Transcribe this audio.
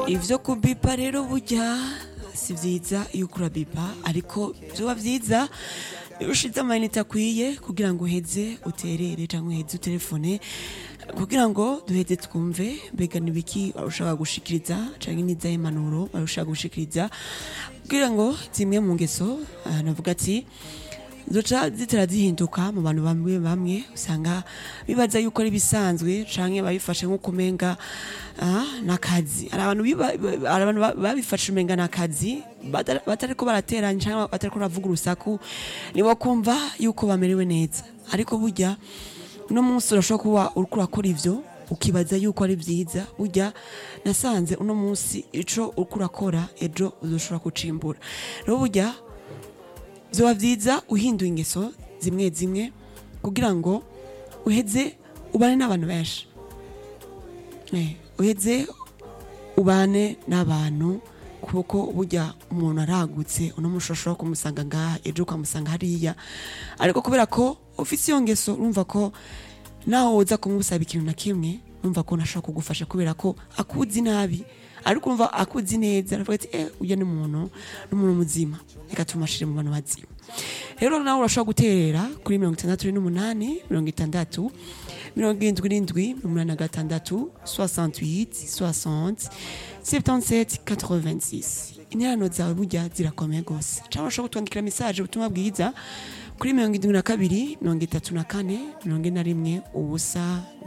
ivyo kubipa rero burya si vyiza iyo ukura bipa ariko vyoba vyiza iyo ushize amayinite akwiye kugira ngo uheze uterere canke uheze utelefone kugira ngo duheze twumve mbega nibiki ushaka gushikiriza canke n'izahe impanuro ushaka gushikiriza kugira ngo zimwe mu ngeso ah, navuga ati zoca zitera zihinduka mu bantu bamwe bamwe usanga bibaza yuko ari bisanzwe canke babifashe nko kumenga ah, nakazi hari abantu biba- hari abantu ba- babifashe umenga nakazi batari- batariko barateranya canke batariko baravuga urusaku nibo kumva yuko bamerewe neza ariko burya uno munsi urashobora kuba uriko urakora ivyo ukibaza yuko ari vyiza burya nasanze uno munsi ico uriko urakora ejo uzoshobora kucimbura rero burya vyoba vyiza uhinduye ingeso zimwe zimwe kugira ngo uheze ubane n'abantu benshi Eh, uheze ubane n'abantu kuko burya umuntu aragutse uno munsi ushobora kumusanga ngaha ejo ukamusanga hariya ariko kubera ko ufise iyo ngeso urumva ko naho woza kumusaba ikintu na kimwe urumva ko ntashobora kugufasha kubera ko akuzi nabi ariko urumva akuzi neza aravuga ati eh uyu ni umuntu ni umuntu muzima reka tumashire mu bantu bazima rero nawe urashobora guterera kuri mirongo itandatu n'umunani mirongo itandatu mirongo irindwi n'indwi mirongo umunani na gatandatu 68 60 77 86 interano zawe burya zirakomeye rwose cyangwa urashobora kutwandikira mesaje ubutumwa bwiza kuri mirongo irindwi na kabiri mirongo itatu na kane mirongo ine na rimwe ubusa